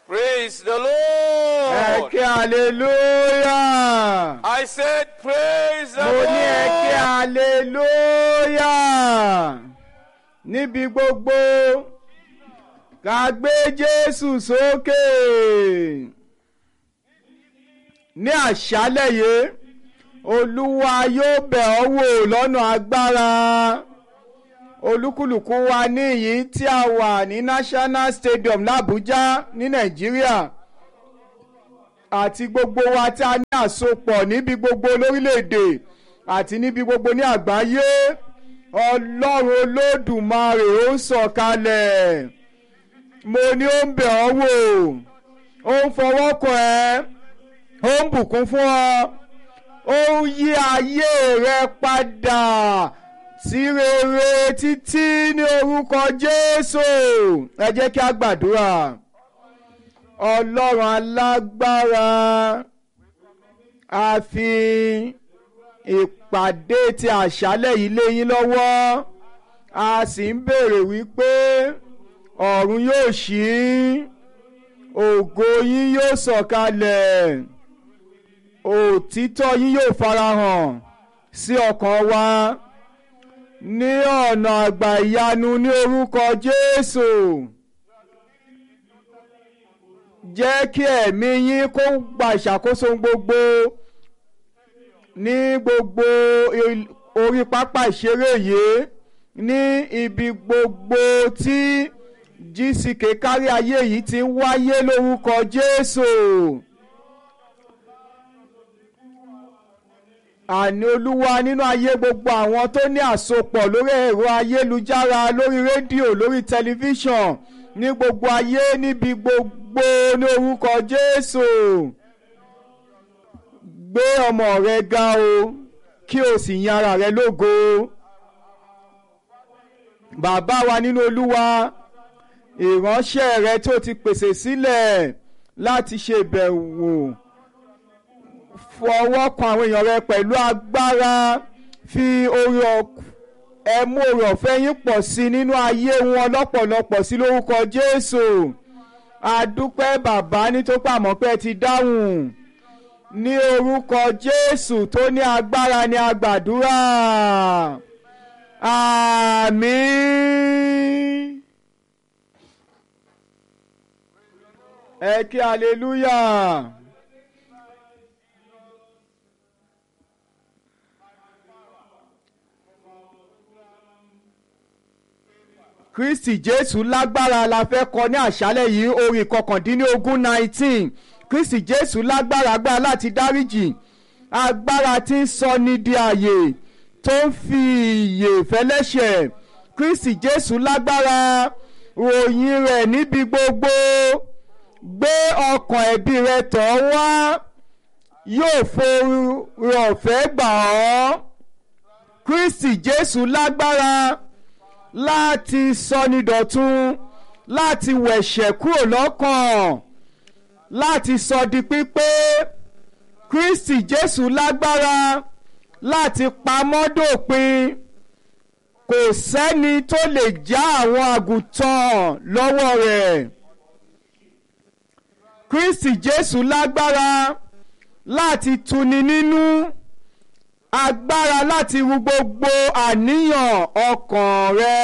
Praise the ẹ Lord. ké hallelujah. I said, Praise the mo ní ẹ ké Lord. hallelujah. níbi gbogbo ká gbé Jésù sókè. ní àṣálẹ̀ yìí Olúwa yóò bẹ̀ ọ́ wò lọ́nà agbára olúkúlùkù wa níyìí tí a wà ní National Stadium l'Abuja ní Nàìjíríà àti gbogbo wa tí a ní àsopọ̀ níbi gbogbo lórílẹ̀‐èdè àti níbi gbogbo ní àgbáyé ọlọ́run olódùmarè ó ń sọ̀kalẹ̀ mo ní ó ń bẹ̀ ọ́ wò ó ń fọwọ́ kàn ẹ́ ó ń bùkún fún ọ ó ń yí ayé rẹ padà sí rere títí ní orúkọ Jésù ẹ jẹ́ kí a gbàdúrà ọlọ́run alágbára a fi ìpàdé ti àṣálẹ̀ yìí lé yín lọ́wọ́ a sì ń béèrè wípé ọ̀run yóò ṣí ògo yín yóò sọ̀kalẹ̀ òtítọ́ yín yóò farahàn sí ọkàn wa ní ọ̀nà àgbà ìyanu ní orúkọ Jésù jẹ́ kí ẹ̀mí yín kó gba ìṣàkóso gbogbo ní gbogbo il- orí pápá ìṣeré yìí ní ibi gbogbo tí GCK kárí ayé yìí ti ń wáyé lórúkọ Jésù. àní olúwa nínú ayé gbogbo àwọn tó ní àsopọ̀ lórí ẹ̀rọ ayélujára lórí rédíò lórí tẹlifíṣàn ní gbogbo ayé níbi gbogbo ní orúkọ Jésù gbé ọmọ rẹ ga o kí o sì yan ara rẹ lógo bàbá wa nínú olúwa ìránṣẹ́ rẹ tó ti pèsè sílẹ̀ láti ṣe ìbẹ̀wò fọwọ́ kan àwọn èèyàn rẹ pẹ̀lú agbára fi orí ẹmú orí ọ̀fẹ́ yín pọ̀ sí i nínú ayé wọn lọ́pọ̀lọpọ̀ sí lórúkọ Jésù adúpẹ́ bàbá nítorí àmọ́ pé ẹ ti dáhùn ní orúkọ Jésù tó ní agbára ní agbàdúrà àmín ẹ kí hallelujah. kristi jésù lágbára la fẹ́ kọ ní àṣálẹ̀ yìí orin kọkàndínlógún nineteen kristi jésù lágbára agbára láti dáríjì agbára tí ń sọ ní di àyè tó ń fi ìyè fẹ́lẹ́ṣẹ̀ kristi jésù lágbára ròyìn rẹ̀ níbi gbogbo gbé ọkàn ẹ̀bi rẹ tọ̀ ọ́ wá yóò forí ọ̀fẹ́ gbà ọ́ kristi jésù lágbára láti sọnidọ̀tun láti wẹ̀ṣẹ̀ kúrò lọ́kàn láti sọ di pípé Kristi Jésù lágbára láti pamọ́ dòpin kò sẹ́ni tó lè já àwọn àgùntàn lọ́wọ́ rẹ̀ Kristi Jésù lágbára láti tuni nínú agbára láti ru gbogbo àníyàn ọkàn rẹ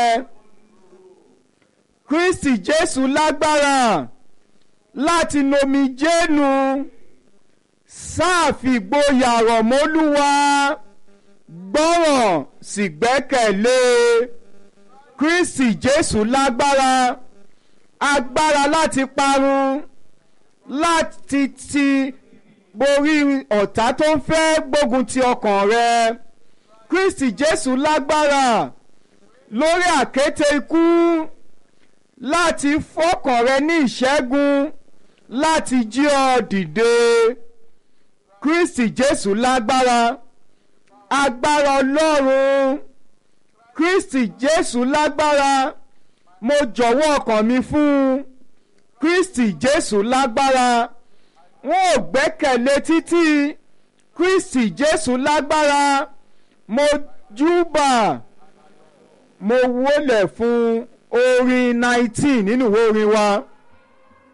Kristi Jésù lágbára láti nomi jénu sáàfìgboyà rọ̀mọ́lúwa gbọ́ràn sì gbẹ́kẹ̀lé Kristi Jésù lágbára agbára láti parun láti ti borí ọ̀tá tó ń fẹ́ gbógun ti ọkàn rẹ Kristi Jésù lágbára lórí àkéte ikú láti fọkàn rẹ ní ìṣẹ́gun láti jí ọ dìde Kristi Jésù lágbára agbára Ọlọ́run Kristi Jésù lágbára mo jọ̀wọ́ ọkàn mi fún Kristi Jésù lágbára wọn ò gbẹ́kẹ̀lé títí Kristi Jésù lágbára mo júbà mo wólẹ̀ fún orin nineteen nínú ìwé orin wa